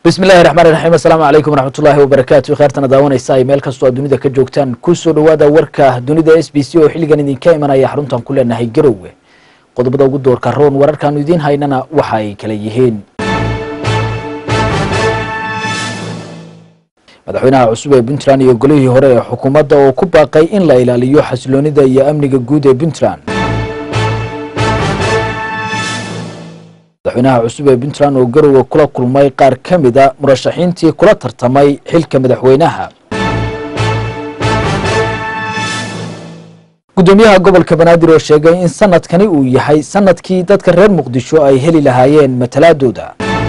bismi illahi raxmaan iraxiim assalaamu calaykum waraxmatullaahi wabarakaatu kheertana daawanaysa ay meel kastoo aad dunida ka joogtaan kusoo dhowaada warka dunida s b c oo xilligan idinka imanaya xaruntan ku leenahay garowe qodobada ugu doorka roon wararkaanu idiin haynana waxa ay kala yihiin madaxweynaha cusub ee puntland iyo golihii hore ee xukuumadda oo ku baaqay in la ilaaliyo xasiloonida iyo amniga guud ee puntland madaxweynaha cusub ee puntland oo garowe kula kulmay qaar ka mida murashaxiintii kula tartamay xilka madaxweynaha guddoomiyaha gobolka banaadir oo sheegay in sanadkani uu yahay sanadkii dadka reer muqdisho ay heli lahaayeen matalaadooda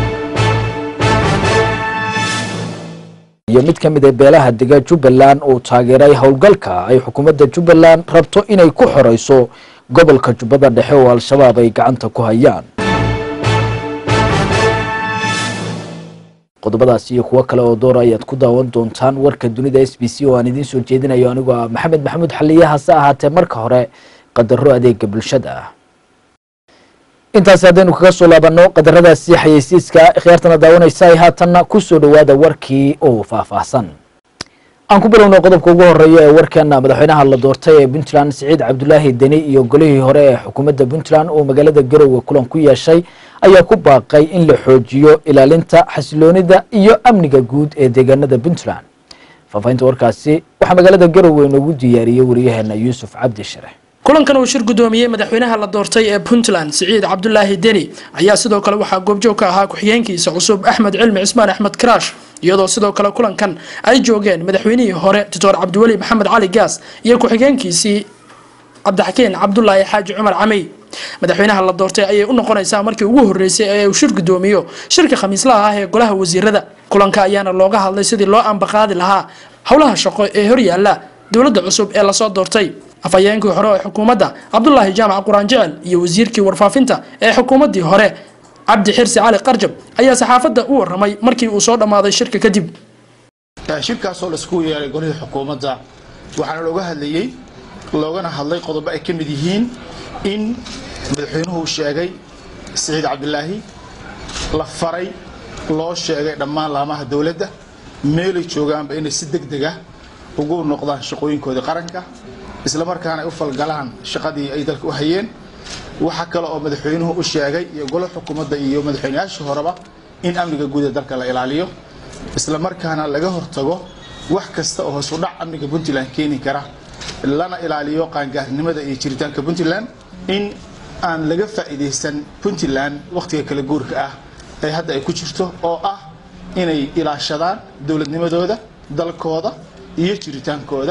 iyo mid ka mid a beelaha dega jubbaland oo taageeray howlgalka ay xukuumadda jubbaland rabto inay ku xoreyso gobolka jubbada dhexe oo al-shabaab ay gacanta ku hayaan qodobadaas iyo kuwo kale oo door ayaad ku daawan doontaan warka dunida s b c oo aan idiin soo jeedinayo anigoo ah maxamed maxamuud xaliye hase ahaatee marka hore qadaro adeega bulshada ah intaasi haddaynu kaga soo laabanno qadaradaasi xayeysiiska khiyaartana daawanaysa ay haatanna kusoo dhowaada warkii oo faahfaahsan aan ku bilowno qodobka ugu horeeya ee warkeena madaxweynaha la doortay ee puntland siciid cabdulaahi deni iyo golihii hore ee xukuumadda puntland oo magaalada garowe kulan ku yeeshay ayaa ku baaqay in la xoojiyo ilaalinta xasiloonida iyo amniga guud ee deegaanada puntland faahfaahinta warkaasi waxaa magaalada garowe inoogu diyaariyey wariyaheena yuusuf cabdi shire kulankan uu shir guddoomiyey madaxweynaha la doortay ee puntland siciid cabdulaahi deni ayaa sidoo kale waxaa goobjoog ka ahaa ku-xigeenkiisa cusub axmed cilmi cismaan axmed karaash iyadoo sidoo kale kulankan ay joogeen madaxweynihii hore doctor cabdiweli maxamed cali gaas iyo ku-xigeenkiisii cabdixakiin cabdulaahi xaaji cumar camey madaxweynaha la doortay ayay u noqonaysaa markii ugu horeysay ee uu shir guddoomiyo shirka khamiislaha ah ee golaha wasiirada kulanka ayaana looga hadlay sidii loo ambaqaadi lahaa howlaha shaqo ee horyaala dowladda cusub ee lasoo doortay afhayeenkii hore ee xukuumadda cabdulaahi jaamac quraan jecel iyo wasiirkii warfaafinta ee xukuumaddii hore cabdi xirsi cali qarjab ayaa saxaafadda u waramay markii uu soo dhammaaday shirka kadib shirkaasoo laisku yeeray golihii xukuumadda waxaana looga hadlayey loogana hadlay qodobo ay ka mid yihiin in madaxweynuhu sheegay siciid cabdilaahi la faray loo sheegay dhammaan laamaha dowladda meelay joogaanba inay si deg deg ah ugu noqdaan shaqooyinkoodii qaranka isla markaana ay u falgalaan shaqadii ay dalka u hayeen waxaa kale oo madaxweynuhu u sheegay iyo golo xukuumadda iyo madaxweynayaashii horeba in amniga guud ee dalka la ilaaliyo isla markaana laga hortago wax kasta oo hoos u dhac amniga puntland keeni kara lana ilaaliyo qaangaarnimada iyo jiritaanka puntland in aan laga faa'iidaysan puntland wakhtiga kala guurka ah ee hadda ay ku jirto oo ah inay ilaashadaan dowladnimadooda dalkooda iyo jiritaankooda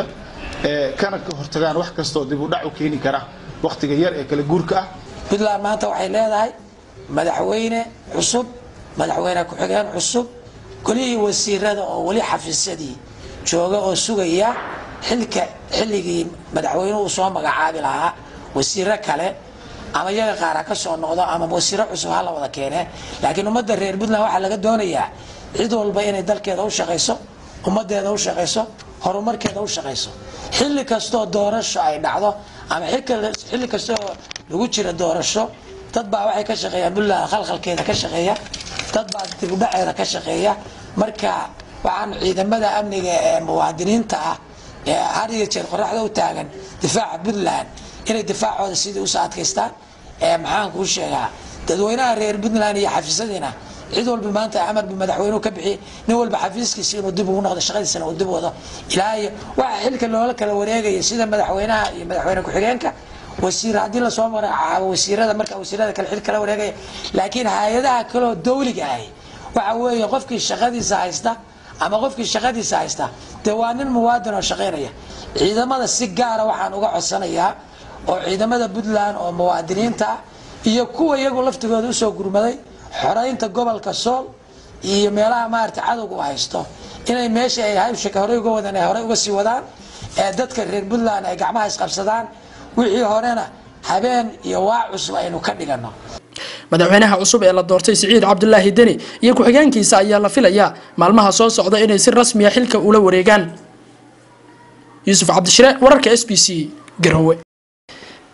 kana ka hortagaan wax kastoo dib u dhac u keeni kara wakhtiga yar ee kala guurka ah puntland maanta waxay leedahay madaxweyne cusub madaxweyne ku-xigeen cusub golihii wasiirada oo weli xafiisyadii jooga oo sugaya xilka xilligii madaxweynuhu soo magacaabi lahaa wasiiro kale ama iyaga qaar ha ka soo noqdo ama wasiiro cusub ha la wada keene laakiin ummadda reer puntland waxaa laga doonayaa cid walba inay dalkeeda u shaqayso ummadeeda u shaqayso horumarkeeda u shaqayso xilli kastoo doorasho ay dhacdo ama xilli kastoo lagu jira doorasho dad baa waxay ka shaqeeyaan puntland khalkhalkeeda ka shaqeeya dad baa dibudhaceeda ka shaqeeya marka waxaan ciidamada amniga ee muwaadiniinta ah ee har iyo jeer qoraxda u taagan difaaca puntland inay difaacooda sidii usoo adkaystaan ee maxaan kuu sheegaa dadweynaha reer puntland iyo xafiisyadiina cid walba maanta amar bu madaxweynuhu ka bixiyey nin walba xafiiskiisa inuu dib ugu noqdo shaqadiisana uu dib wado ilaa iyo waxa xilka loola kala wareegaya sida madaxweynaha iyo madaxweyne ku-xigeenka wasiir haddii lasoo magacaabo wasiirada marka wasiirada kale xil kala wareegaya laakiin hay-adaha kaleo dawliga ahi waxa weeye qofkii shaqadiisa haysta ama qofkii shaqadiisa haysta dee waa nin muwaadin oo shaqaynaya ciidamada si gaara waxaan uga codsanayaa oo ciidamada puntland oo muwaadiniinta ah iyo kuwa iyagu laftigooda usoo gurmaday xoraynta gobolka sool iyo meelaha maarata cadowga u haysto inay meesha ay hawshaka horey uga wadaan ay horey uga sii wadaan ee dadka reer puntland ay gacmaha isqabsadaan wixii horena habeen iyo waa cusub aynu ka dhigano madaxweynaha cusub ee la doortay siciid cabdulaahi deni iyo ku-xigeenkiisa ayaa la filayaa maalmaha soo socda inay si rasmiya xilka ula wareegaan yuusuf cabdishire wararka s b c garowe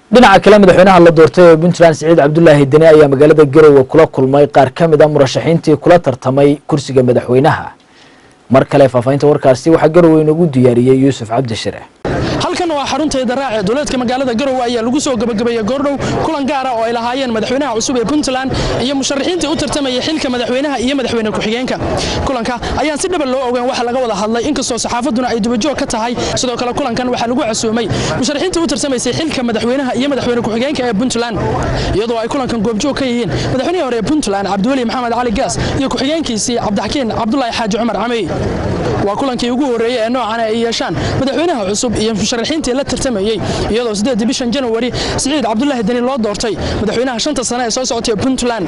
dhinaca kale madaxweynaha la doortay ee puntland siciid cabdulaahi deni ayaa magaalada garowe kula kulmay qaar ka mid a murashaxiintii kula tartamay kursiga madaxweynaha mar kale faahfaahinta warkaasi waxaa garowe inoogu diyaariyey yuusuf cabdishire halkan waa xarunta idaraac ee duleedka magaalada garowe ayaa lagu soo gabagabeeyey goordhow kulan gaara oo ay lahaayeen madaxweynaha cusub ee puntland iyo musharaxiintii u tartamayay xilka madaxweynaha iyo madaxweyne ku-xigeenka kulanka ayaan si dhaba loo ogeyn waxa laga wada hadlay inkastoo saxaafaduna ay dubajoog ka tahay sidoo kale kulankan waxaa lagu casuumay musharaxiintii u tartamaysay xilka madaxweynaha iyo madaxweyne ku-xigeenka ee puntland iyadoo ay kulankan goobjoog ka yihiin madaxweynihii hore ee puntland cabdiweli maxamed cali gaas iyo ku-xigeenkiisii cabdixakiin cabdulaahi xaaji cumar camey waa kulankii ugu horreeyey ee noocan ay yeeshaan madaxweynaha cusub iyo musharaxiintii la tartamayey iyadoo sideedii bishan janawari siciid cabdulaahi deni loo doortay madaxweynaha shanta sane ee soo socotay puntland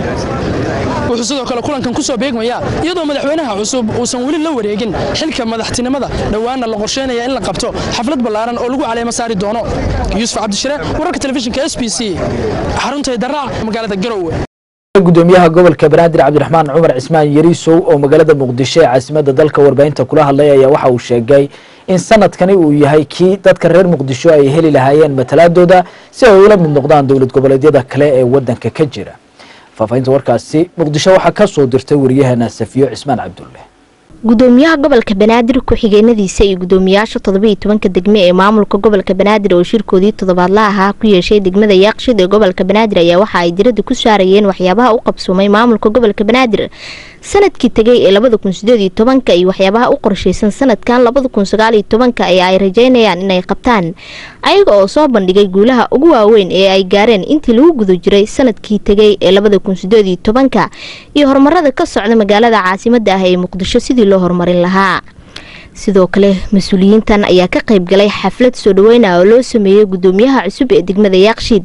wuxuu sidoo kale kulankan ku soo beegmayaa iyadoo madaxweynaha cusub uusan weli la wareegin xilka madaxtinimada dhowaana la qorsheynaya in la qabto xaflad ballaaran oo lagu caleemo saari doono yuusuf cabdishire wararka telefishinka s b c xarunta daraac magaalada garowe gudoomiyaha gobolka banaadir cabdiraxmaan cumar cismaan yariisow oo magaalada muqdisho ee caasimada dalka warbaahinta kula hadlay ayaa waxa uu sheegay in sanadkani uu yahay kii dadka reer muqdisho ay heli lahaayeen matalaadooda si ay ula mid noqdaan dowlad goboleedyada kale ee wadanka ka jira faahfaahinta warkaasi muqdisho waxaa ka soo dirtay waryaheena safiyo cismaan cabdulle gudoomiyaha gobolka banaadir ku-xigeenadiisa iyo gudoomiyaasha todobaiyo tobanka degme ee maamulka gobolka banaadir oo shirkoodii toddobaadla ahaa ku yeeshay degmada yaaqshid ee gobolka banaadir ayaa waxa ay diradda ku saarayeen waxyaabaha u qabsoomay maamulka gobolka banaadir sanadkii tegay ee labada kun sideed iyo tobanka iyo waxyaabaha u qorshaysan sanadkan labada kun sagaal iyo tobanka ee ay rajeynayaan inay qabtaan ayaga oo soo bandhigay guulaha ugu waaweyn ee ay gaareen intii lagu guda jiray sanadkii tegay ee labada kun sideed iyo tobanka iyo horumarada ka socda magaalada caasimada ah ee muqdisho sidii loo horumarin lahaa sidoo kale mas-uuliyiintan ayaa ka qayb galay xaflad soo dhaweyna oo loo sameeyey gudoomiyaha cusub ee degmada yaaqshiid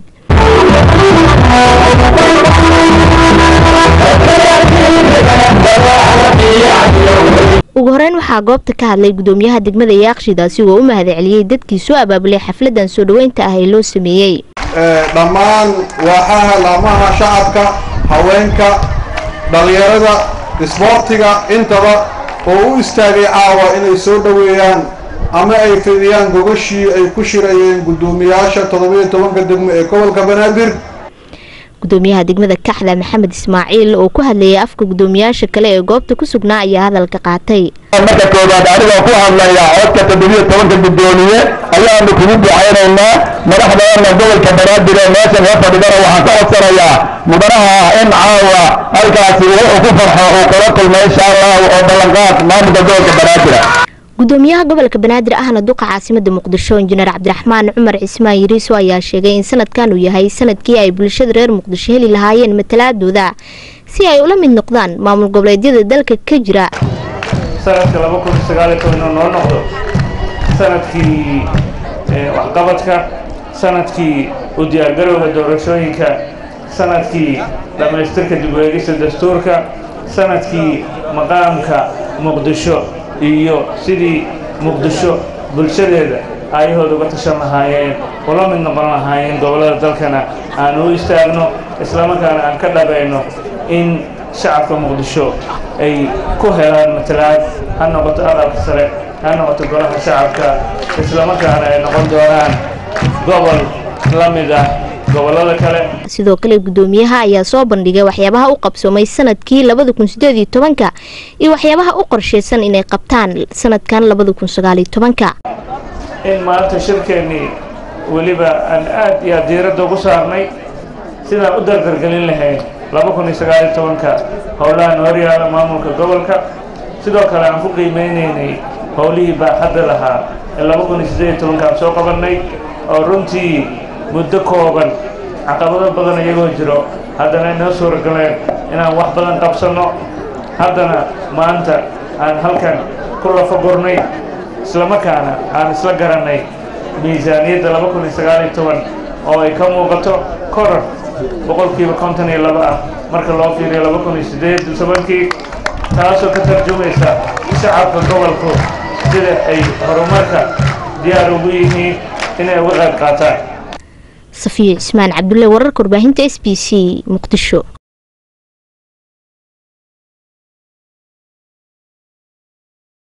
ugu horeyn waxaa goobta ka hadlay gudoomiyaha degmada yaaqshiid asigoo u mahadceliyey dadkii soo abaabulay xafladan soo dhaweynta ah ee loo sameeyey dhammaan waaxaha laamaha shacabka haweenka dhalinyarada isboortiga intaba oo u istaagay caawa inay soo dhoweeyaan ama ay fidiyaan gogashii ay ku shirayeen guddoomiyaasha toddobiyo tobanka degmo ee gobolka banaadir gudoomiyaha degmada kaxda maxamed ismaaciil oo ku hadlayay afka gudoomiyaasha kale ee goobta ku sugnaa ayaa hadalka qaatay marka koowaad anigoo ku hadlaya codka toddobiyo tobanka guddoomiye ayaanu kugu ducaynaynaa madaxdeena gobolka banaadir ee meeshan ka fadhidana waxaan ka codsanayaa mudanaha ah in caawa halkaasi wuxuu ku farxo uu kala kulmo insha allahu oo ballanqaad maamulka gobolka banaadira gudoomiyaha gobolka banaadir ahna duqa caasimada muqdisho injineer cabdiraxmaan cumar cismaan yariiso ayaa sheegay in sanadkan uu yahay sanadkii ay bulshada reer muqdisho heli lahaayeen matalaadooda si ay ula mid noqdaan maamul goboleedyada dalka ka jira sanadka laba kun sagaaliyo toban inuu noo noqdo sanadkii waxqabadka sanadkii u diyaargarowga doorashooyinka sanadkii dhammaystirka dib u eegista dastuurka sanadkii maqaamka muqdisho iyo sidii muqdisho bulshadeeda aayahooda uga tashan lahaayeen ula mid noqon lahaayeen gobollada dalkana aan u istaagno islamarkaana aan ka dhabayno in shacabka muqdisho ay ku helaan matalaad ha noqoto aqalka sare ha noqoto golaha shacabka islamarkaana ay noqon doonaan gobol la mid ah gobollada kale sidoo kale gudoomiyaha ayaa soo bandhigay waxyaabaha u qabsoomay sanadkii labada kun sideed iyo tobanka iyo waxyaabaha u qorshaysan inay qabtaan sanadkan labada kun sagaal iyo tobanka in maanta shirkeennii weliba aan aad iyo aad diiradda ugu saarnay sidaan u dardargelin lahayn laba kun iyo sagaal iyo tobanka howlahan horyaala maamulka gobolka sidoo kale aan ku qiimeynaynay howlihii baaxadda lahaa ee laba kun iyo siddeed iyo tobanka aan soo qabannay oo runtii muddo kooban caqabado badan iyagoo jiro haddana inoo suuragaleen inaan wax badan qabsanno haddana maanta aan halkan ku lafagurnay islamarkaana aan isla garannay miisaaniyadda laba kun iyo sagaal iyo toban oo ay ka muuqato korar boqolkiiba konton iyo laba ah marka loo fiiriyo laba kun iyo siddeed iyo tobankii taasoo ka tarjumaysa shacabka gobolku sida ay horumarka diyaar ugu yihiin inay uga qayb qaataan safiyo cismaan cabdulle wararka warbaahinta s b c muqdisho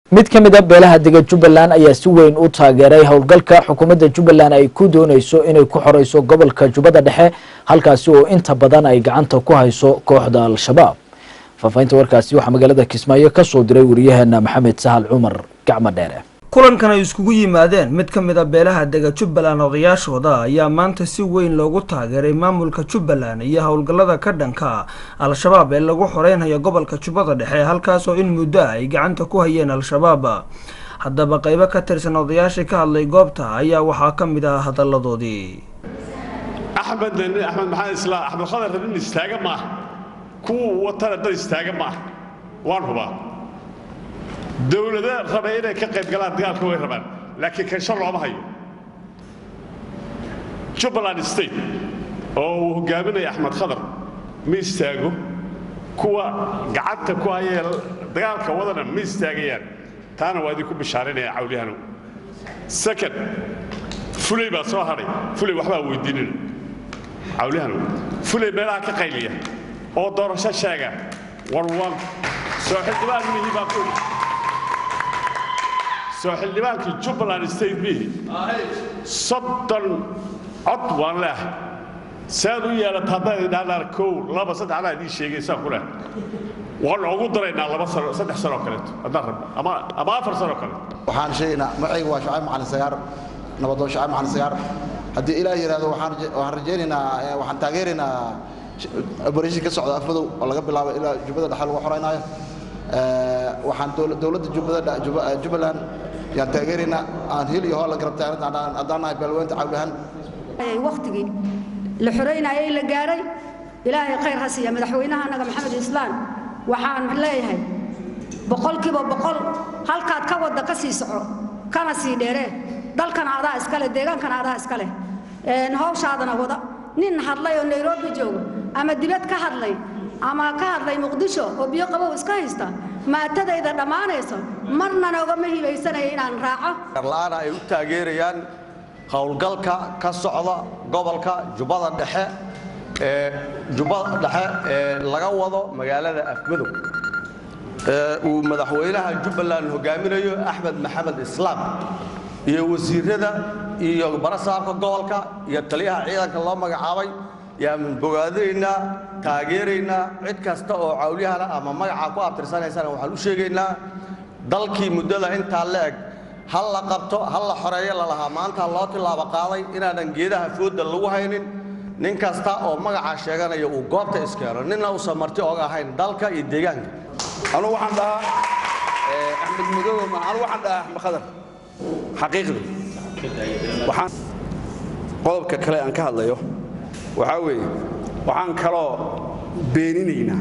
mid ka mid a beelaha dega jubbaland ayaa si weyn u taageeray howlgalka xukuumadda jubbaland ay ku dooneyso inay ku xoreyso gobolka jubbada dhexe halkaasi oo inta badan ay gacanta ku hayso kooxda al-shabaab faafahinta warkaasi waxaa magaalada kismaayo ka soo diray wariyaheena maxamed sahal cumar gacmo dheere kulankan ay iskugu yimaadeen mid ka mid a beelaha dega jubbaland odayaashooda ayaa maanta si weyn loogu taageeray maamulka jubbaland iyo howlgallada ka dhanka al-shabaab ee lagu xoreynayo gobolka jubbada dhexe halkaasoo in muddo ay gacanta ku hayeen al-shabaab haddaba qaybo ka tirsan odayaashii ka hadlay goobta ayaa waxaa ka mid ah hadalladoodii axmed axmed maxamed islaam axmed khadar rabin istaaga maaha kuwa watana dad istaaga maaha waan hubaa dowlada raba inay ka qayb galaan dagaalka way rabaan laakiin kansho looma hayo jubbaland state oo uu hogaaminaya axmed khadar ma istaago kuwa gacanta ku hayee dagaalka wadana ma istaagayaan taana waa idinku bishaarinaya cawliyahanu second fulay baa soo hadhay fulay waxbaa weydiinina cawliyahanu fulay meelaha ka qayliya oo doorasho sheega warwan soo xildhibaan mihi baa ku soo xildhibaankii jubbaland state mihi soddon cod waan leehay saad u yeelata haddaad idhahdaan kow laba saddex anaa idiin sheegay saan ku leh waan ugu daraynaa laba sano saddex sanoo kaleeto haddaan rabno ama ama afar sanoo kaleeto waxaan sheegaynaa magacayga waa shacayb macalin sagaar nabadoon shacayb macalin sagaar haddii ilaah yidhaahdo waxaan waxaan rajaynaynaa waxaan taageeraynaa operation ka socda afmadow oo laga bilaabo ilaa jubbada dhexe lagu xoreynaayo waxaan dowladda jubbada jubbaland yaan taageeraynaa aan hil iyo hool la garab taagnata haddaan nahay baalweynta cawlahan waqtigii la xoreynayay la gaaray ilaahay khayr ha siiya madaxweynaha annaga maxamed islaan waxaan leeyahay boqolkiiba boqol halkaad ka wadda ka sii soco kana sii dheeree dalkana adaa iskale deegaankana adaa iskale hawshaadana wada nin hadlay oo nairobi jooga ama dibad ka hadlay ama ka hadlay muqdisho oo biyo qabow iska haysta maatadayda dhammaanayso marna noogama hibaysanaya inaan raaco la'aana ay u taageerayaan howlgalka ka socda gobolka jubbada dhexe ee jubbada dhexe ee laga wado magaalada afmadow ee uu madaxweynaha jubbaland hogaaminayo axmed maxamed islaam iyo wasiirada iyo barasaabka gobolka iyo taliyaha ciidanka loo magacaabay yaan bogaadinaynaa taageeraynaa cid kasta oo cawlyahana ama magacaa ku abtirsanaysana waxaan u sheegaynaa dalkii muddada intaa la eg hal la qabto hal la xoreeyo lalahaa maanta loo tilaabo qaaday inaanan geedaha fooda lagu haynin nin kasta oo magacaa sheeganaya uu goobta iskeeno ninna uusan marti oga ahayn dalka iyo deegaanka anugu waxaan dhahaa axmed madoobe ma anugu waxaan dhahaa axmed khadar xaqiiqdii waxaan qodobka kale aan ka hadlayo waxaa weeye waxaan kaloo beeninaynaa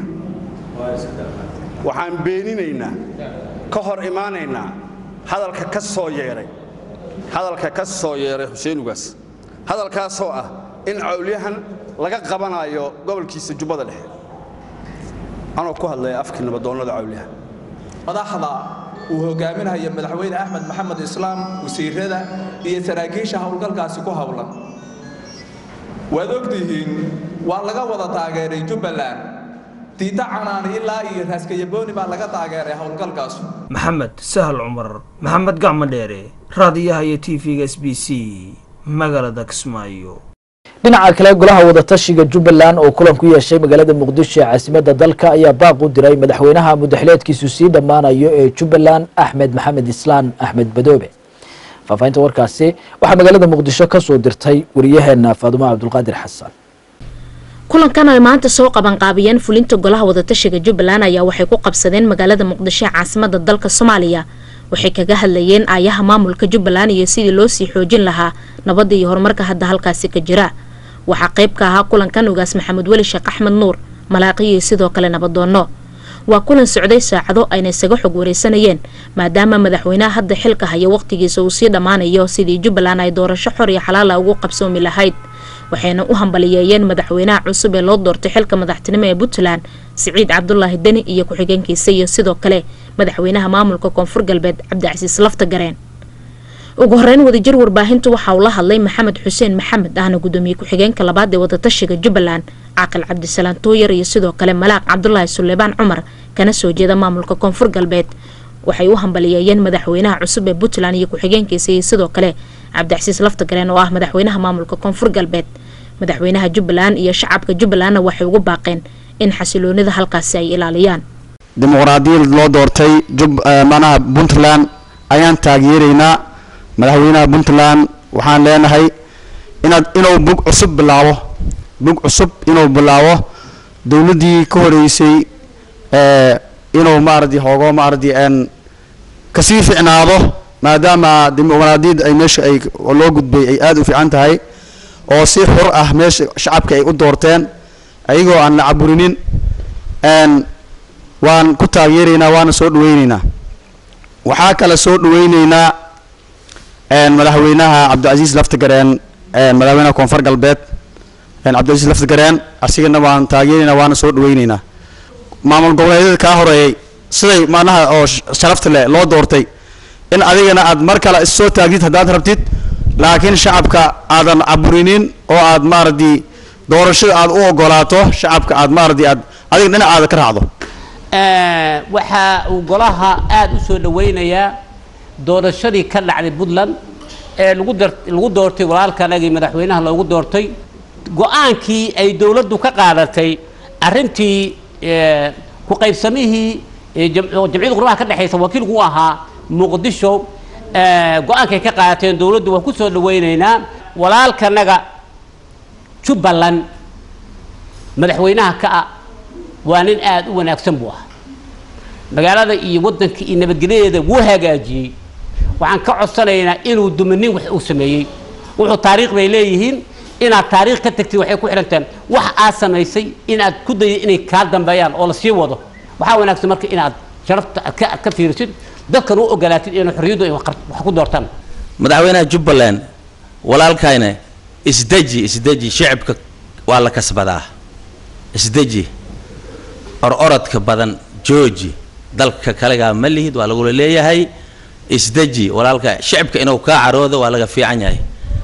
waxaan beeninaynaa ka hor imaanaynaa hadalka ka soo yeedhay hadalka ka soo yeedhay xuseen ugaas hadalkaasoo ah in cawlyahan laga qabanayo gobolkiisa jubbada dhexe anoo ku hadlaya afkii nabadoonnada cawlyahan madaxda uu hogaaminayo madaxweyne axmed maxamed islaam wasiirada iyo saraakiisha howlgalkaasi ku howlan waad ogtihiin waa laga wada taageeray jubbaland diita canaani ilaa iyo raaskayabooni baa laga taageeray howlgalkaas maxamed sahal cumar maxamed gacmo dheere raadiyaha iyo t v-ga s b c magaalada kismaayo dhinaca kale golaha wadatashiga jubbaland oo kulan ku yeeshay magaalada muqdisho ee caasimadda dalka ayaa baaq u diray madaxweynaha mudaxileedkiisu sii dhammaanayo ee jubbaland axmed maxamed islaan axmed badoobe faafahinta warkaasi waxaa magaalada muqdisho ka soo dirtay wariyaheena faadumo cabdulqaadir xasan kulankan ay maanta soo qabanqaabiyeen fulinta golaha wadatashiga jubbaland ayaa waxay ku qabsadeen magaalada muqdisho ee caasimada dalka soomaaliya waxay kaga hadlayeen aayaha maamulka jubbaland iyo sidii loo sii xoojin lahaa nabadda iyo horumarka hadda halkaasi ka jira waxaa qayb ka ahaa kulankan ugaas maxamed weli sheekh axmed nuur malaaqiyo sidoo kale nabadoonno waa kulan socday saacado ayna isaga xog wareysanayeen maadaama madaxweynaha hadda xilka haya waqtigiisa uu sii dhammaanayo sidii jubbaland ay doorasho xor iyo xalaala ugu qabsoomi lahayd waxayna u hambaliyeeyeen madaxweynaha cusub ee loo doortay xilka madaxtinimo ee puntland siciid cabdulaahi deni iyo ku-xigeenkiisa iyo sidoo kale madaxweynaha maamulka koonfur galbeed cabdicasiis lafta gareen ugu horeyn wadajir warbaahintu waxa uu la hadlay maxamed xuseen maxamed ahna gudoomiye ku-xigeenka labaad ee wadatashiga jubbaland caaqil cabdisalaan tooyar iyo sidoo kale malaaq cabdulaahi suleymaan cumar kana soo jeeda maamulka koonfur galbeed waxay u hambaliyeeyeen madaxweynaha cusub ee puntland iyo ku-xigeenkiisa iyo sidoo kale cabdicasiis laftagareen oo ah madaxweynaha maamulka koonfur galbeed madaxweynaha jubbaland iyo shacabka jubbalandna waxay ugu baaqeen in xasiloonida halkaasi ay ilaaliyaan dimuqraadiyad loo doortay manaha puntland ayaan taageeraynaa madaxweynaha puntland waxaan leenahay inaad inuu bug cusub bilaabo bug cusub inuu bilaabo dowladdii ka horeysay inuu maaradi hoogo maaradi n kasii ficnaado maadaama dimuqraadiyad ay meesha ay loo gudbay ay aada u fiican tahay oo si xur ah meesha shacabka ay u doorteen ayagoo aan la caburinin n waan ku taageeraynaa waana soo dhaweyneynaa waxaa kale soo dhaweyneynaa madaxweynaha cabdicasiis laftagareen madaxweynaha koonfur galbeed cabdicasiis laftagareen asigana waan taageeraynaa waana soo dhaweyneynaa maamul goboleedyada kaa horeeyay siday macnaha oo sharafta leh loo doortay in adigana aad mar kale issoo taagtid haddaad rabtid laakiin shacabka aadan caburinin oo aad maaradi doorashada aad u ogolaato shacabka aad maaradi aad adiga dhinacaada ka raacdo waxaa uu golaha aada u soo dhaweynayaa doorashadii ka dhacday puntland ee lagu dar lagu doortay walaalkanagii madaxweynaha loogu doortay go-aankii ay dowladdu ka qaadatay arrintii ku qaybsamihii jamciyadda qurbaha ka dhexaysa wakiilku u ahaa muqdisho go-aankay ka qaadateen dowladdu waan ku soo dhaweyneynaa walaalkanaga jubbaland madaxweynaha ka ah waa nin aada u wanaagsan buu ah magaalada iyo waddanka iyo nabadgelyadeeda wuu hagaajiyey waxaan ka codsanaynaa inuu dumanin wax uu sameeyey wuxuu taariikh bay leeyihiin inaad taariikh ka tagtid waxay ku xidhantaan wax aad samaysay inaad ku dayday inay kaa dambeeyaan oo la sii wado waxaa wanaagsan marka inaad sharafta aad ka aad ka fiirisid dadkan u ogolaatid inay xorriyaddu ay wax ku doortaan madaxweynaha jubbaland walaalkayna isdeji isdeji shicibka waa la kasbadaa isdeji or orodka badan jooji dalka kalegaa ma lihid waa lagula leeyahay isdeji walaalka shicibka inuu kaa caroodo waa laga fiican yahay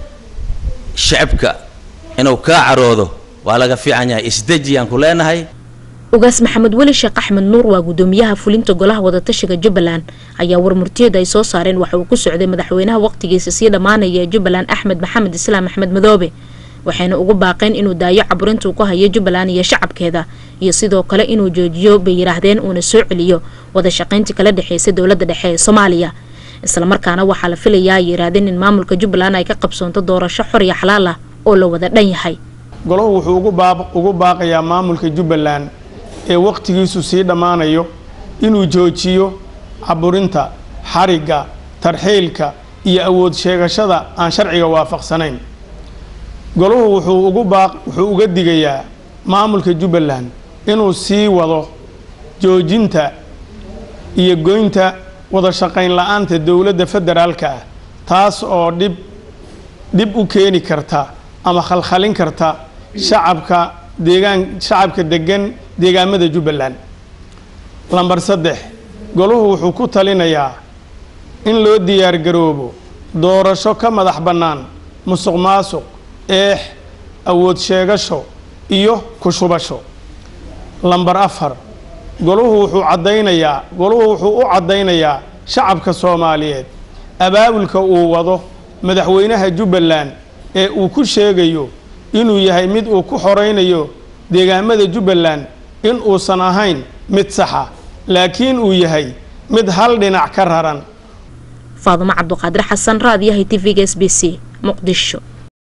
shicibka inuu kaa caroodo waa laga fiican yahay isdeji aan ku leenahay ugaas maxamed weli sheekh axmed nuur waa gudoomiyaha fulinta golaha wadatashiga jubbaland ayaa warmurtiyeed ay soo saareen waxa uu ku socday madaxweynaha waqtigiisa sii dhammaanaya ee jubbaland axmed maxamed islaam axmed madoobe waxayna ugu baaqeen inuu daayo caburintuu ku hayo jubbaland iyo shacabkeeda iyo sidoo kale inuu joojiyo bay yidhaahdeen uuna soo celiyo wada shaqayntii kala dhexeysa dowladda dhexe ee soomaaliya islamarkaana waxaa la filayaa ay yidhaahdeen in maamulka jubbaland ay ka qabsoonto doorasho xor iyo xalaal ah oo la wada dhan yahay golahu wuxuu ugu baaqayaa maamulka jubbaland ee wakhtigiisu sii dhammaanayo inuu joojiyo caburinta xarigga tarxiilka iyo awood sheegashada aan sharciga waafaqsanayn golahu wuxuu ugu baaq wuxuu uga digayaa maamulka jubbaland inuu sii wado joojinta iyo goynta wada shaqayn la-aanta dowladda federaalka ah taas oo dhib dhib u keeni karta ama khalkhalin karta shacabka deegaan shacabka degan deegaamada jubbaland lambar saddex golahu wuxuu ku talinayaa in loo diyaargaroobo doorasho ka madax bannaan musuq maasuq eex awood sheegasho iyo ku shubasho lambar afar golahu wuxuu caddaynayaa golahu wuxuu u caddaynayaa shacabka soomaaliyeed abaabulka uu wado madaxweynaha jubbaland ee uu ku sheegayo inuu yahay mid uu ku xoraynayo deegaamada jubbaland in uusan ahayn mid saxa laakiin uu yahay mid hal dhinac ka raran faadumo cabduqaadir xasan raadiyaha tv-ga s b c muqdisho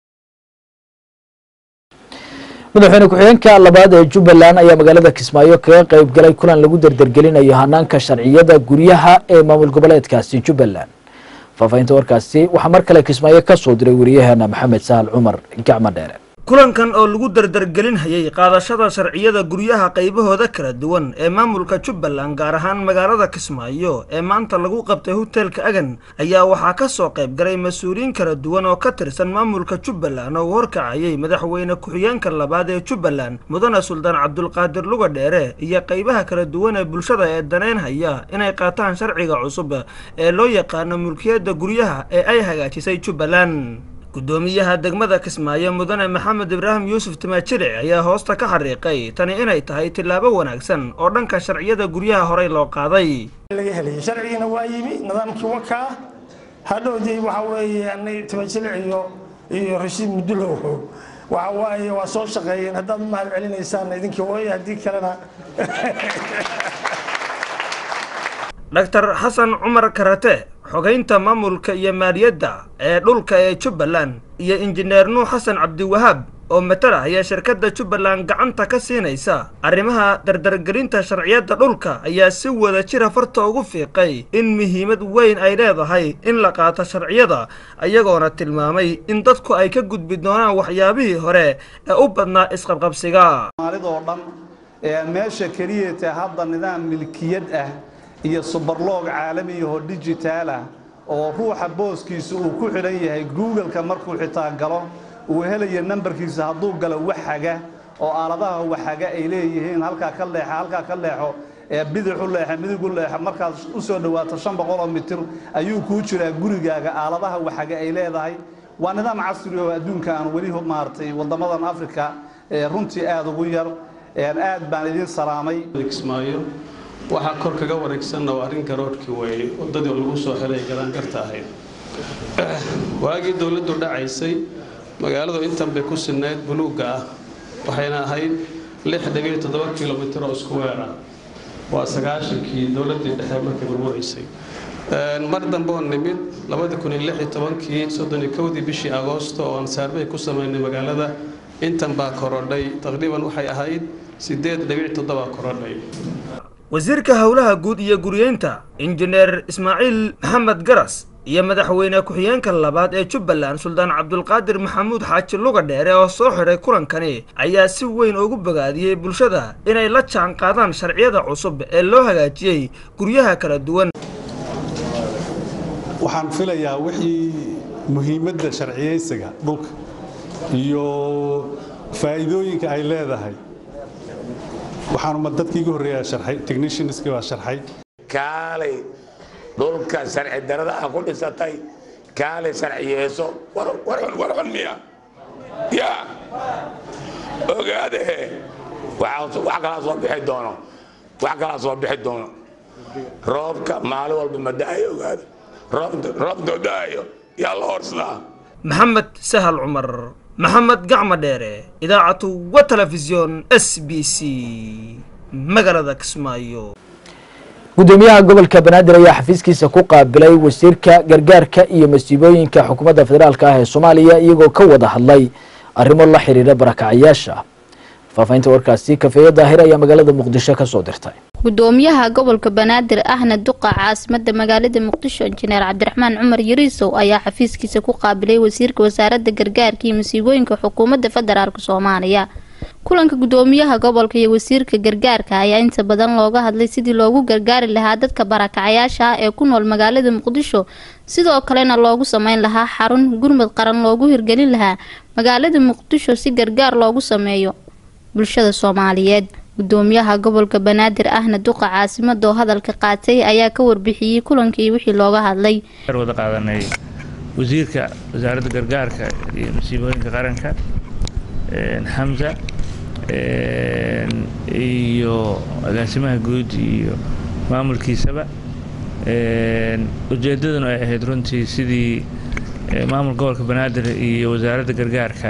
madaxweyne ku-xigeenka labaad ee jubbaland ayaa magaalada kismaayo kaga qayb galay kulan lagu dardargelinayo hanaanka sharciyada guryaha ee maamul goboleedkaasi jubbaland faahfaahinta warkaasi waxaa mar kale kismaayo ka soo diray wariyaheena maxamed sahal cumar gacmo dheere kulankan oo lagu dardargelinhayay qaadashada sharciyada guryaha qaybahooda kala duwan ee maamulka jubbaland gaar ahaan magaalada kismaayo ee maanta lagu qabtay hoteelka agan ayaa waxaa ka soo qayb galay mas-uuliyiin kala duwan oo ka tirsan maamulka jubbaland oo u horkacayay madaxweyne ku-xigeenka labaad ee jubbaland mudane suldaan cabdulqaadir luga dheere iyo qaybaha kala duwan ee bulshada ee daneynhaya inay qaataan sharciga cusub ee loo yaqaano mulkiyadda guryaha ee ay hagaajisay jubbaland gudoomiyaha degmada kismaayo mudane maxamed ibraahim yuusuf timaajiric ayaa hoosta ka xariiqay tani inay tahay tillaabo wanaagsan oo dhanka sharciyada guryaha horey loo qaaday laga helay sharcigiina waa yimi nidaamkii wakaa hadhowdii waxa weeye anay timaajilic iyo iyo rashiid mudulow waxa waaye waa soo shaqeeyeen haddaad u mahad celinaysaan idinkii way haddii kalena dhaktar xasan cumar karate xogeynta maamulka iyo maaliyadda ee dhulka ee jubbaland iyo injineer nuux xasan cabdiwahaab oo matalahaya shirkadda jubbaland gacanta ka siinaysa arrimaha dardargelinta sharciyadda dhulka ayaa si wada jira farta ugu fiiqay in muhiimad weyn ay leedahay in la qaato sharciyada ayagoona tilmaamay in dadku ay ka gudbi doonaan waxyaabihii hore ee u badnaa isqabqabsiga soomaalidoo dhan ee meesha keliya tae hadda nidaam milkiyad ah iyo subarloog caalamiyaho dijitaal ah oo ruuxa booskiisa uu ku xidhan yahay googleka markuu xitaa galo uu helayo nambarkiisa hadduu galo waxaga oo aaladaha waxaga ay leeyihiin halkaa ka leexa halkaa ka leexo ee bidix u leexa midig u leexa markaad u soo dhowaato shan boqoloo mitir ayuu kuu jiraa gurigaaga aaladaha waxaga ay leedahay waa nidaam casri oo adduunka aan weli maaragtay waddamadan afrika ee runtii aada ugu yar aad baan idiin salaamay kismaayo waxaa kor kaga wareegsanna waa arrin garoodhkii weeye waddadii lagu soo helay garaangarta ahayd waagii dowladdu dhacaysay magaaladu intan bay ku sinnayd buluugga ah waxayna ahayd lix dhibiyo toddoba kilomitir oo isku weer ah waa sagaashankii dowladdii dhexe markay burbureysay mar dambe oo nimid labadi kun iyo lix iyo tobankii soddon iyo kowdii bishii agoosto oo aan saarbay ku samaynay magaalada intan baa korodhay taqriiban waxay ahayd sideed dhibic toddoba korodhay wasiirka howlaha guud iyo guriyeynta injineer ismaaciil maxamed garas iyo madaxweyne ku-xigeenka labaad ee jubbaland suldaan cabdulqaadir maxamuud xaaji luga dheere oo soo xidhay kulankani ayaa si weyn ugu bogaadiyey bulshada inay la jaan qaadaan sharciyada cusub ee loo hagaajiyey guryaha kala duwan waxaan filayaa wixii muhiimadda sharciyeysiga dhulka iyo faa'iidooyinka ay leedahay waxaanuma dadkii igu horreeyaa sharxay technicianskii baa sharxay kaalay dhulka sharci darada ah ku dhisatay kaalay sharciyeeso warxun miya ya ogaade wax kalaa soo bixi doono wax kalaa soo bixi doono roobka maalin walba ma da'ayo ogaade roobtoo da'ayo yaa la horsadaa maxamed sahal cumar maxamed gacma dheere idaacatu wa telefisyon s b c magaalada kismaayo gudoomiyaha gobolka banaadir ayaa xafiiskiisa ku qaabilay wasiirka gargaarka iyo masiibooyinka xukuumadda federaalk ah ee soomaaliya iyagoo ka wada hadlay arrimo la xiriira barakacyaasha faafahinta warkaasi kafeeyo daahir ayaa magaalada muqdisho ka soo dirtay gudoomiyaha gobolka banaadir ahna duqa caasimada magaalada muqdisho injineer cabdiraxmaan cumar yariisow ayaa xafiiskiisa ku qaabilay wasiirka wasaaradda gargaarka iyo masiibooyinka xukuumadda federaalk soomaaliya kulanka gudoomiyaha gobolka iyo wasiirka gargaarka ayaa inta badan looga hadlay sidii loogu gargaari lahaa dadka barakacayaasha ah ee ku nool magaalada muqdisho sidoo kalena loogu sameyn lahaa xarun gurmud qaran loogu hirgelin lahaa magaalada muqdisho si gargaar loogu sameeyo bulshada soomaaliyeed gudoomiyaha gobolka banaadir ahna duqa caasimada oo hadalka qaatay ayaa ka warbixiyey kulankii wixii looga hadlay wada qaadanay wasiirka wasaaradda gargaarka iyo masiibooyinka qaranka xamza iyo agaasimaha guud iyo maamulkiisaba ujeedaduna ay ahayd runtii sidii maamul gobolka banaadir iyo wasaaradda gargaarka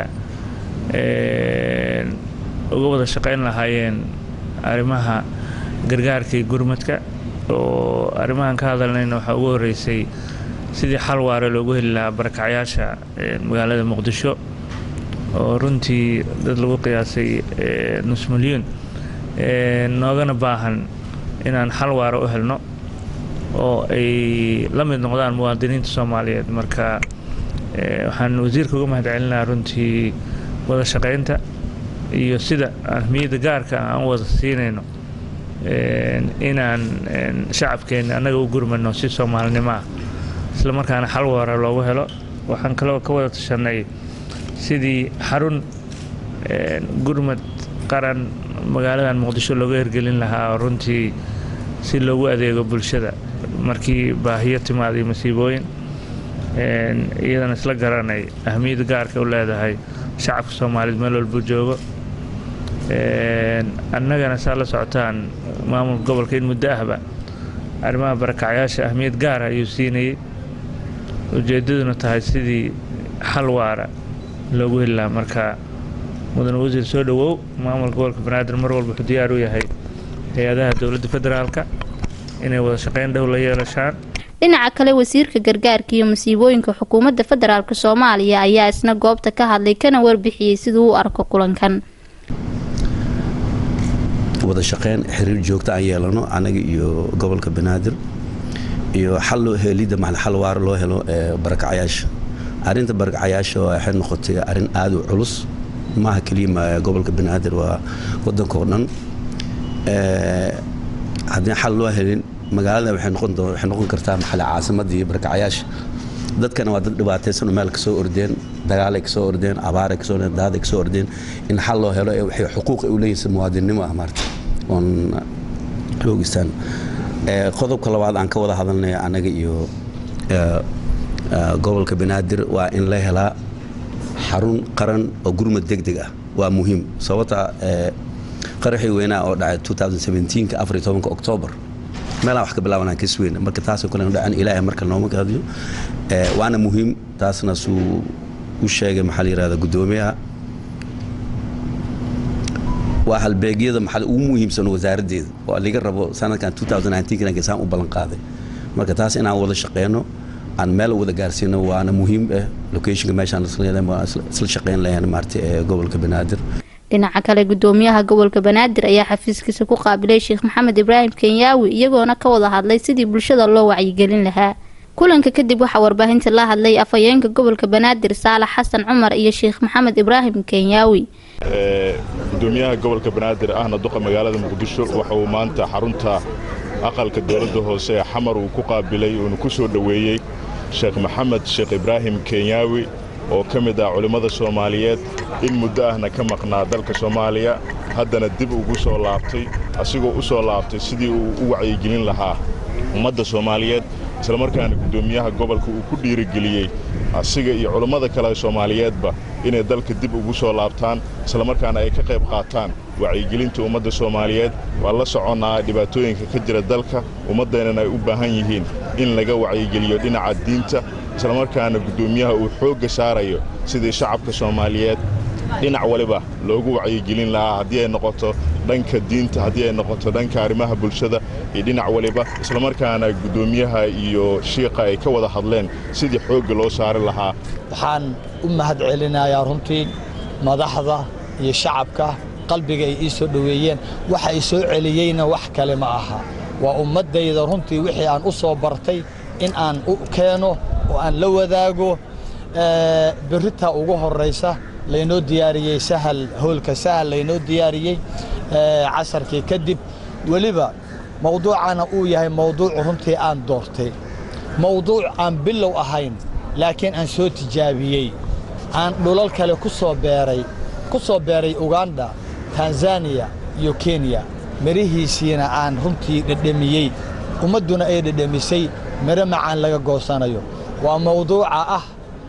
uga wada shaqayn lahaayeen arrimaha gargaarka iyo gurmadka oo arrimahan ka hadalnayna waxaa ugu horreysay sidii xal waare loogu heli lahaa barakacyaasha magaalada muqdisho oo runtii dad lagu qiyaasay nus milyuun noogana baahan inaan xal waare u helno oo ay la mid noqdaan muwaadiniinta soomaaliyeed marka waxaan wasiirka uga mahad celinaha runtii wada shaqaynta iyo sida ahmiyadda gaarka aan u wada siinayno inaan shacabkeenna annaga u gurmano si soomaalinimo ah isla markaana xal waara loogu helo waxaan kaloo ka wada tashanay sidii xarun gurmad qaran magaaladan muqdisho looga hirgelin lahaa runtii si loogu adeego bulshada markii baahiyo timaada iyo masiibooyin iyadana isla garanay ahmiyadda gaarka u leedahay shacabka soomaaliyeed meel walbuu joogo annagana saa la socotaan maamulka gobolka in muddo ahba arrimaha barakacyaasha ahmiyad gaara ayuu siinayey ujeeddaduna tahay sidii xal waara loogu heli lahaa marka mudane wasiir soo dhowow maamulka gobolka banaadir mar walba wuxuu diyaar u yahay hay-adaha dowladda federaalka inay wada shaqayn dhow la yeelashaan dhinaca kale wasiirka gargaarka iyo masiibooyinka xukuumadda federaalk soomaaliya ayaa isna goobta ka hadlay kana warbixiyey siduu u arko kulankan wada shaqeyn xiriir joogta aan yeelano anaga iyo gobolka banaadir iyo xal loo helidda maxal xal waara loo helo barakacayaasha arrinta barakacayaasha waxay noqotay arrin aad u culus maaha keliya gobolka banaadir waa waddanka oo dhan haddii xal loo helin magaalada waxay noqon kartaa maxale caasimadii barakacayaasha dadkana waa dad dhibaataysan oo meel kasoo ordeen dagaalay kasoo ordeen abaaray kasoo ordeen daaday kasoo ordeen in xal loo helo ee waxay xuquuq ay u leeyihiin muwaadinimo ah maarta oon xoogistaan qodobka labaad aan ka wada hadalnay anaga iyo gobolka banaadir waa in la helaa xarun qaran oo gurmad deg deg ah waa muhiim sababta qaraxii weynaa oo dhacay afar tobanka oktoobar meelaan wax ka bilaabanaan ka sweyn marka taasoo kale dhacan ilaahay marka nooma qaadiyo waana muhiim taasna suu u sheegay maxaa la yirahda guddoomiyaha waa halbeegyada maxaa ugu muhiimsan wasaaraddeeda oo laga rabo sanadkan saan u ballan qaaday marka taas inaan wada shaqeyno aan meel wada gaarsiino waana muhiim ah locationka meeshaan isla shaqeyn lahayn maarta ee gobolka banaadir dhinaca kale gudoomiyaha gobolka banaadir ayaa xafiiskiisa ku qaabilay sheekh maxamed ibraahim kenyaawi iyagoona ka wada hadlay sidii bulshada loo wacyigelin lahaa kulanka kadib waxaa warbaahinta la hadlay afhayeenka gobolka banaadir saalax xasan cumar iyo sheekh maxamed ibraahim kenyaawi gudoomiyaha gobolka banaadir ahna duqa magaalada muqdisho waxa uu maanta xarunta aqalka dowladda hoose ee xamar uu ku qaabilay uuna ku soo dhoweeyey sheekh maxamed sheekh ibraahim kenyaawi oo ka mid ah culimmada soomaaliyeed in muddo ahna ka maqnaa dalka soomaaliya haddana dib ugu soo laabtay asigoo u soo laabtay sidii uu u wacyigelin lahaa ummadda soomaaliyeed islamarkaana guddoomiyaha gobolka uu ku dhiirigeliyey asiga iyo culummada kale soomaaliyeedba inay dalka dib ugu soo laabtaan islamarkaana ay ka qayb qaataan wacyigelinta ummadda soomaaliyeed waa la soconnaa dhibaatooyinka ka jira dalka ummaddeennana ay u baahan yihiin in laga wacyigeliyo dhinaca diinta islamarkaana guddoomiyaha uu xoogga saarayo sidii shacabka soomaaliyeed dhinac waliba loogu wacyigelin lahaa haddii ay noqoto dhanka diinta haddii ay noqoto dhanka arrimaha bulshada iyo dhinac waliba islamarkaana guddoomiyaha iyo shiiqa ay ka wada hadleen sidii xoogga loo saari lahaa waxaan u mahad celinayaa runtii madaxda iyo shacabka qalbiga ay ii soo dhoweeyeen waxa ay soo celiyeyna wax kale ma aha waa ummaddayda runtii wixii aan u soo bartay in aan u keeno oo aan la wadaago berritaa ugu horraysa laynoo diyaariyey sahal hoolka sahal laynoo diyaariyey casarkii kadib weliba mawduucana uu yahay mawduuc runtii aan doortay mawduuc aan bilow ahayn laakiin aan soo tijaabiyey aan dhulal kale ku soo beeray ku soo beeray uganda tanzaniya iyo kenya mirihiisiina aan runtii dhedhemiyey ummadduna ay dhedhemisay miro macaan laga goosanayo waa mawduuca ah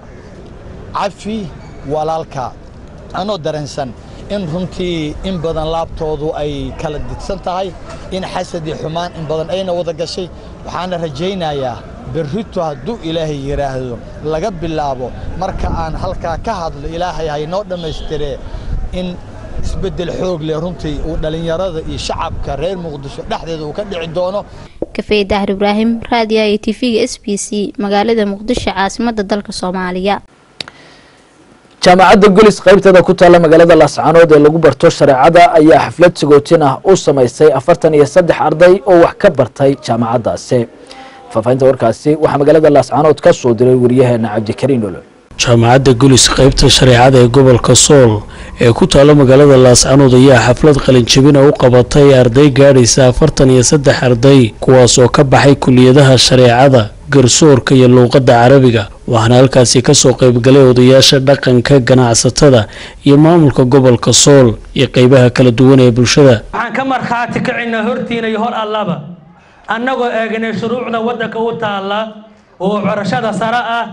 cafi walaalka anoo dareensan in runtii in badan laabtoodu ay kala didsan tahay in xasad iyo xumaan in badan ayna wada gashay waxaana rajaynayaa berrito hadduu ilaahay yidhaahdo laga bilaabo marka aan halkaa ka hadlo ilaahay haynoo dhammaystiree in isbeddel xoog leh runtii uu dhallinyarada iyo shacabka reer muqdisho dhexdeeda uu ka dhici doono kafey dahar ibraahim raadiyaha iyo tv-ga s b c magaalada muqdisho caasimadda dalka soomaaliya jaamacadda golis qaybteeda ku taalla magaalada laascaanood ee lagu barto shareecada ayaa xaflad sagootin ah u samaysay afartan iyo saddex arday oo wax ka bartay jaamacaddaasi faahfaahinta warkaasi waxaa magaalada laascaanood ka soo diray wariyaheena cabdikariin olo jaamacadda gulis qaybta shareecada ee gobolka sool ee ku taalla magaalada laascaanood ayaa xaflad qalinjabina u qabatay arday gaadhaysa afartan iyo saddex arday kuwaas oo ka baxay kuliyadaha shareecada garsoorka iyo luuqadda carabiga waxaana halkaasi kasoo qaybgalay odayaasha dhaqanka ganacsatada iyo maamulka gobolka sool iyo qeybaha kala duwan ee bulshada waxaan ka markhaati kacinaa hortiina iyo hor allaba annagoo eegnay shuruucda waddanka u taalla oo corashada sare ah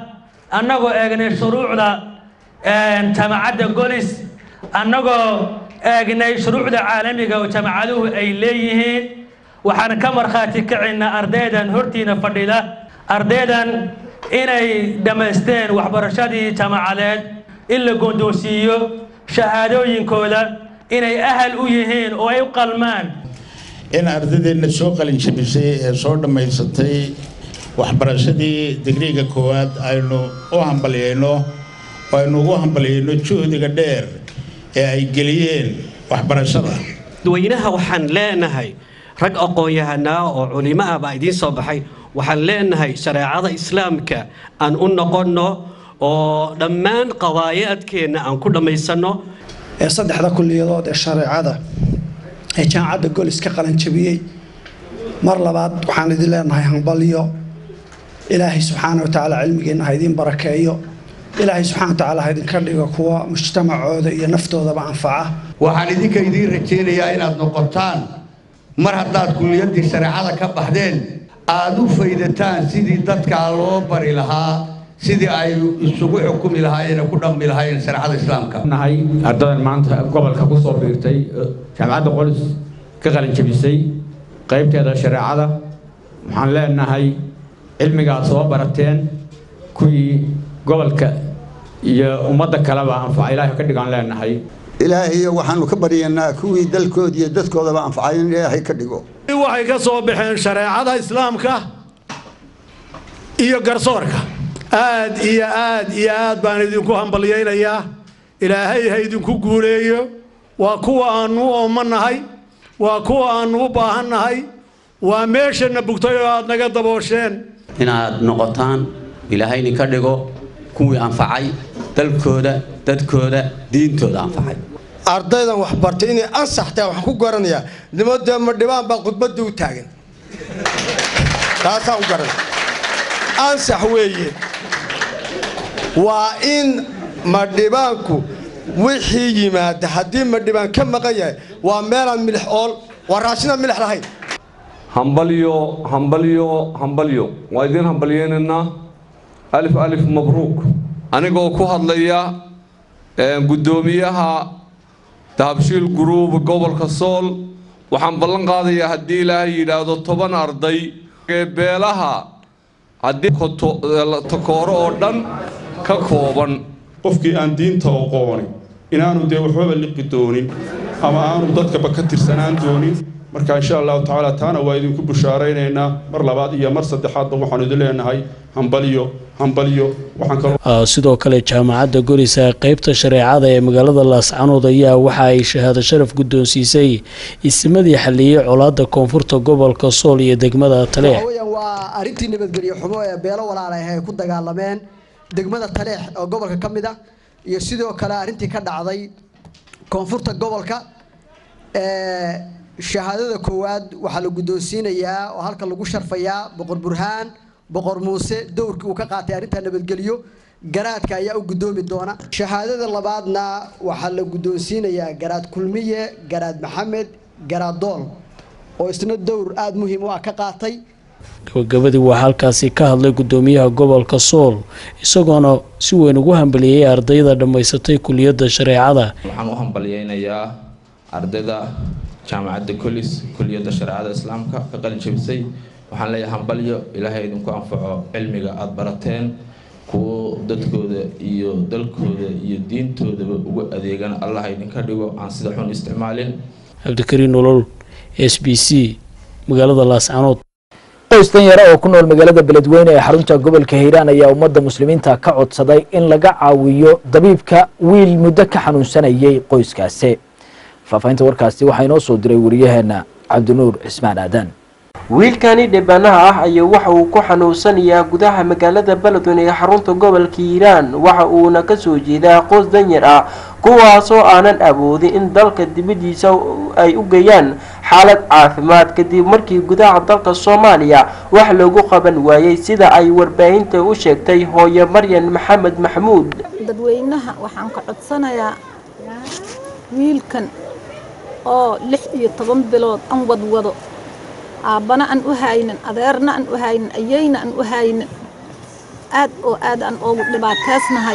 annagoo eegnay shuruucda jaamacadda golis annagoo eegnay shuruucda caalamiga oo jaamacaduhu ay leeyihiin waxaan ka markhaati kacaynaa ardaydan hortiina fadhida ardaydan inay dhammaysteen waxbarashadii jaamacadeed in la goondoonsiiyo shahaadooyinkooda inay ahal u yihiin oo ay u qalmaan in ardadeenna soo qalinjabisay ee soo dhammaysatay waxbarashadii digriiga koowaad aynu u hambalyayno oo aynu ugu hambalyayno juhdiga dheer ee ay geliyeen waxbarashada dadweynaha waxaan leenahay rag aqoon-yahanaa oo culimo ah baa idiin soo baxay waxaan leenahay shareecada islaamka aan u noqonno oo dhammaan qadaayaadkeenna aan ku dhammaysanno ee saddexda kulliyadood ee shareecada ee jaamacadda golis ka qalanjabiyey mar labaad waxaan idin leenahay hambalyo ilaahay subxaana watacaala cilmigeenna ha idiin barakeeyo ilaahay subxaana watacaala ha idinka dhigo kuwa mujtamacooda iyo naftoodaba anfaca waxaan idinka idiin rajaynayaa inaad noqotaan mar haddaad kulliyaddii shareecada ka baxdeen aad u faydataan sidii dadkaa loo bari lahaa sidii ay isugu xukumi lahaayeen ku dhammi lahaayeen shareecada islaamka nahay ardadan maanta gobolka ku soo biirtay jaamacadda qolis ka qalinjabisay qaybteeda shareecada waxaan leenahay cilmiga aad soo barateen kuwii gobolka iyo ummadda kaleba anfaca ilaahay ka dhigaan leenahay ilaahayo waxaanu ka baryaynaa kuwii dalkooda iyo dadkoodaba anfacay in ilaahay ka dhigo waxay ka soo baxeen shareecada islaamka iyo garsoorka aad iyo aad iyo aad baan idinku hambalyaynayaa ilaahay ha idinku guuleeyo waa kuwa aannu u oomanahay waa kuwa aannu u baahannahay waa meeshana bugtay oo aad naga daboosheen inaad noqotaan ilaahay idinka dhigo kuwii anfacay dalkooda dadkooda diintooda anfacay ardaydan wax bartay inay ansax tahay waxaan ku garanayaa nimadee ma dhibaan baa khudbadda u taagan taasaan u garanay ansax weeye waa in madhibaanku wixii yimaada haddii madhibaan ka maqan yahay waa meelaan milix ool waa raashinaan milix lahayn hambalyo hambalyo hambalyo waa idiin hambalyeynaynaa alif alif mabruuk anigoo ku hadlaya guddoomiyaha dahabshiil guruub gobolka sool waxaan ballan qaadayaa haddii ilaahay yidhaahdo toban arday ee beelaha haddii takooro oo dhan ka kooban qofkii aan diinta oqooni inaanu dee waxbaba liqi doonin ama aanu dadkaba ka tirsanaan doonin marka insha allahu tacaala taana waa idinku bushaaraynaynaa mar labaad iyo mar saddexaadba waxaanu idin leenahay hambalyo hambalyo waxaan kaloo sidoo kale jaamacadda gorisa qaybta shareecada ee magaalada laascanood ayaa waxa ay shahaado sharaf guddoonsiisay isimadii xaliyey colaadda koonfurta gobolka sool iyo degmada taleex waa arrintii nabadgelyo xumo ee beelo walaalay ay ku dagaalameen degmada taleex oo gobolka ka mid ah iyo sidoo kale arrintii ka dhacday koonfurta gobolka shahaadada koowaad waxaa la guddoonsiinayaa oo halka lagu sharfayaa boqor burhaan boqor muuse dowrkii uu ka qaatay arrinta nabadgelyo garaadka ayaa u guddoomi doona shahaadada labaadna waxaa la guddoonsiinayaa garaad kulmiye garaad maxamed garaad dool oo isna dowr aada muhiim u ah ka qaatay gabagabadii waxaa halkaasi ka hadlay guddoomiyaha gobolka sool isagoona si weyn ugu hambaliyey ardayda dhammaysatay kuliyadda shareecada waxaan u hambalyeynayaa ardayda jaamacadda colis kuliyadda shareecada islaamka ka qalin jabisay waxaan leeyahay hambalyo ilaahay idinku anfaco cilmiga aada barateen kuwo dadkooda iyo dalkooda iyo diintoodaba ugu adeegan allah idinka dhigo aan sida xun isticmaalin cabdikariin nolol s b c magaalada laascanood qoys danyara oo ku nool magaalada beledweyne ee xarunta gobolka hiiraan ayaa ummadda muslimiinta ka codsaday in laga caawiyo dabiibka wiil muddo ka xanuunsanayay qoyskaasi faafahinta warkaasi waxaa inoo soo diray wariyaheena cabdinuur cismaan aadan wiilkani dhibbanaha ah ayaa waxa uu ku xanuunsanayaa gudaha magaalada beledweyne ee xarunta gobolka hiiraan waxa uuna kasoo jeedaa qoys danyar ah kuwaasoo aanan awoodin in dalka dibadiisa ay u geeyaan xaalad caafimaad kadib markii gudaha dalka soomaaliya wax loogu qaban waayey sida ay warbaahinta u sheegtay hooye maryan maxamed maxamuud dadweynaha waxaan ka codsanayaa wiilkan oo lix iyo toban bilood an wadwado aabbana aan u haynin adeerna aan u haynin ayayna aan u haynin aad oo aad aan oogu dhibaateysnahay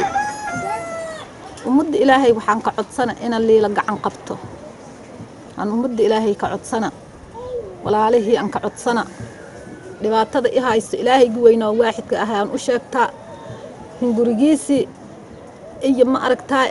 ummadda ilaahay waxaan ka codsana ina liila gacan qabto aan ummadda ilaahay ka codsana walaalihii aan ka codsana dhibaatada i haysto ilaahaygi weynoo waaxidka ahay aan u sheegtaa hungurigiisii iyo ma aragtaa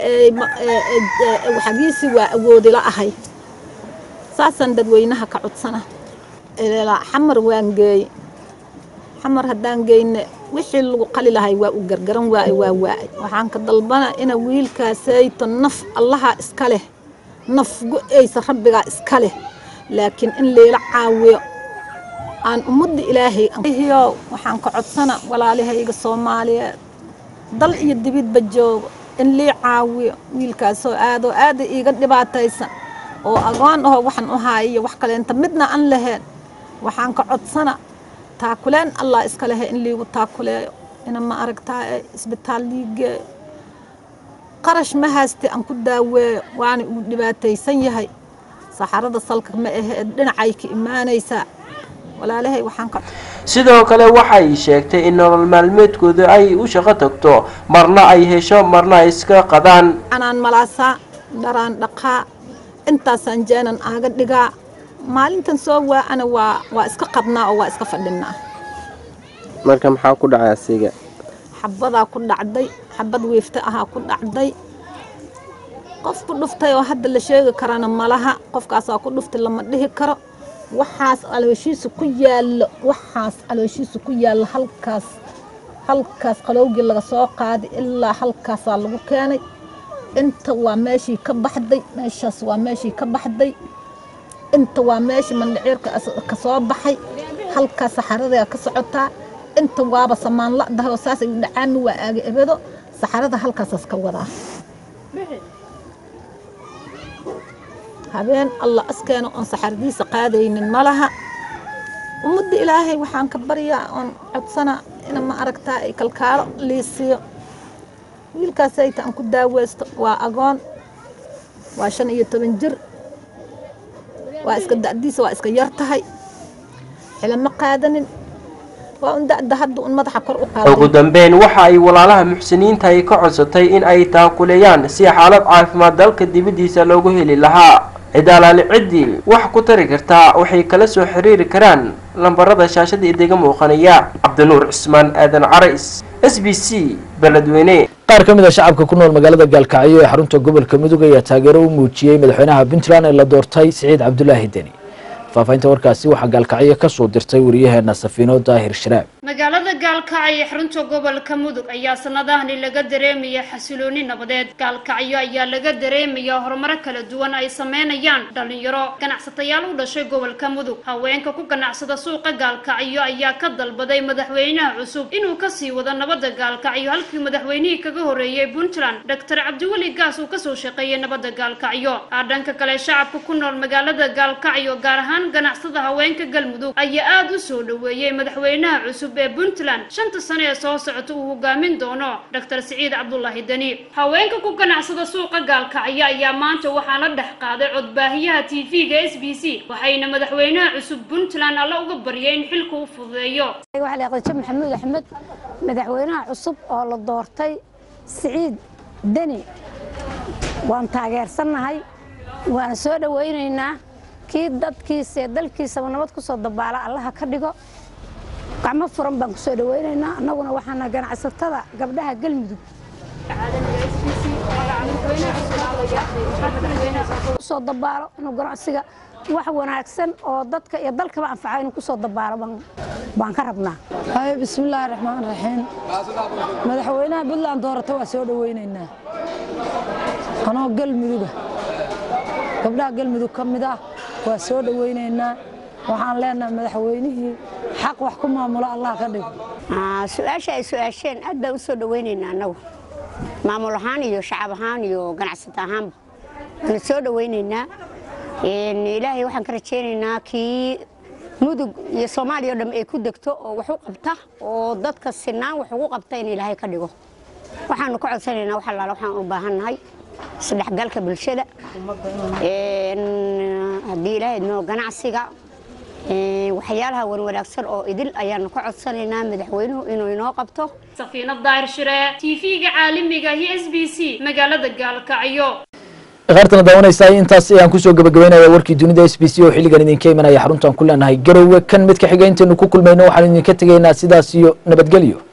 xagiisii waa awoodila ahay saasaan dadweynaha ka codsana xamar waan geey xamar haddaan geyne wixii lagu qali lahay waa u gargaran waaye waa waa'ay waxaan ka dalbana ina wiilkaasayto naf allaha iska leh naf go-eysa rabbigaa iska leh laakiin in layla caawiyo aan ummadda ilaahay hiyo waxaan ka codsana walaalihayga soomaaliyeed dal iyo dibidba joogo in lii caawiyo wiilkaasoo aadoo aada iiga dhibaataysan oo agoon aho waxaan u haayiyo wax kaleenta midna aan lahayn waxaan ka codsana taakuleen allah iska lehe in liigu taakuleeyo ina ma aragtaa isbitaal liigeeyo qarash ma hayste aan ku daaweeyo waana uu dhibaataysan yahay saxarada salka ma ahe dhinacay ka imaanaysaa walaalahay waxaan ka sidoo kale waxay sheegtay in nolol maalmeedkooda ay u shaqo tagto marna ay hesho marna ay iska qadaan anaan malaasaa dharaan dhaqaa intaasaan jeenan aaga dhigaa maalintan soo waa-ana waa waa iska qadnaa oo waa iska fadhinaa marka maxaa ku dhacay asiga xabadaa ku dhacday xabad wiifta ahaa ku dhacday qof ku dhuftay oo hadda la sheegi karana malaha qofkaasaa ku dhuftay lama dhihi karo waxaas alooshiisa ku yaallo waxaas alooshiisa ku yaallo halkaas halkaas qalowgii laga soo qaaday ilaa halkaasaa lagu keenay inta waa meeshii ka baxday meeshaas waa meeshii ka baxday inta waa meeshii mandhiciirka ka soo baxay halkaas saxaradaa ka socotaa inta waaba samaan la'dahay oo saasay u dhacaami waa aaga ebedo saxarada halkaasaas ka wadaa habeen allah askeena oon saxaradiisa qaadaynin malaha ummadda ilaahay waxaan ka baryaa oon codsana ina ma aragtaa ay kalkaalo liisiyo wiilkaasayta aan ku daaweysto waa agoon waa shan iyo toban jir waa iska da'diisa waa iska yar tahay xilama qaadanin waa un da'da hadda un madaxa kor u qaaday ugu dambeyn waxa ay walaalaha muxsiniinta ay ka codsatay in ay taakuleeyaan si xaalad caafimaad dalka dibaddiisa loogu heli lahaa cidaalaali ciddii wax ku tari kartaa waxay kala soo xiriiri karaan lambarada shaashada idiga muuqanaya cabdinuur cismaan aadan carays s b c beledweyne qaar ka mid a shacabka ku nool magaalada gaalkacyo ee xarunta gobolka mudug ayaa taageero u muujiyey madaxweynaha puntland ee la doortay siciid cabdulaahi deni faafahinta warkaasi waxaa gaalkacyo ka soo dirtay wariyaheena safiino daahir sharaab magaalada gaalkacyo ee xarunta gobolka mudug ayaa sanadahani laga dareemaya xasilooni nabadeed gaalkacyo ayaa laga dareemaya horumaro kala duwan ay sameynayaan dhalinyaro ganacsatayaal u dhashay gobolka mudug haweenka ku ganacsada suuqa gaalkacyo ayaa ka dalbaday madaxweynaha cusub inuu kasii wado nabada gaalkacyo halkii madaxweynihii kaga horeeyey puntland doctor cabdiweli gaas uu kasoo shaqeeyay nabada gaalkacyo dhanka kale shacabka ku nool magaalada gaalkacyo gaar ahaan ganacsada haweenka galmudug ayaa aada u soo dhaweeyey madaxweynaha cusub ee puntland shanta sano ee soo socota uu hogaamin doono doctor siciid cabdulaahi deni haweenka ku ganacsada suuqa gaalkacyo ayaa maanta waxaa la dhex qaaday codbaahiyaha t v-ga s b c waxayna madaxweynaha cusub puntland alla uga baryay in xilka u fududeeyo qadjo maxamuud axmed madaxweynaha cusub oo la doortay siciid deni waan taageersannahay waana soo dhowaynaynaa kii dadkiisa ee dalkiisaba nabad ku soo dabaala allaha ka dhigo gacmo furan baan ku soo dhowaynaynaa annaguna waxaana ganacsatada gabdhaha galmudug kusoo dabaalo inuu ganacsiga wax wanaagsan oo dadka iyo dalkaba anfaca inuu kusoo dabaalo baan ka rabnaa haye bismillaahi raxmaan raxiim madaxweynaha puntland doorata waa soo dhowaynaynaa anoo galmuduga gabdhaha galmudug ka mid ah waa soo dhowaynaynaa waxaan leenahay madaxweynihii xaq wax ku maamulo allah ka dhigo su-aasha ay su-aasheen aad baan u soo dhowaynaynaa annagu maamul ahaan iyo shacab ahaan iyo ganacsata ahaanba waana soo dhowaynaynaa ilaahay waxaan ka rajaynaynaa kii mudug iyo soomaaliya o dham ay ku degto oo wax u qabta oo dadka sinaan wax ugu qabta in ilaahay ka dhigo waxaanu ka codsanaynaa wax allaala waxaan u baahannahay isdhexgalka bulshada haddii ilaahay noo ganacsiga waxyaalaha wanwanaagsan oo idil ayaanu ka codsanaynaa madaxweynuhu inuu inoo qabto safiinad daahir shire tv-ga caalamiga iyo s b c magaalada gaalkacyo qaartana daawanaysaa intaas ayaan kusoo gabagabeynaya warkii dunida s b c oo xilligan idinka imanaya xaruntaan ku leenahay garowe kan mid ka xiga intaynu ku kulmayno waxaan idinka tegaynaa sidaas iyo nabadgelyo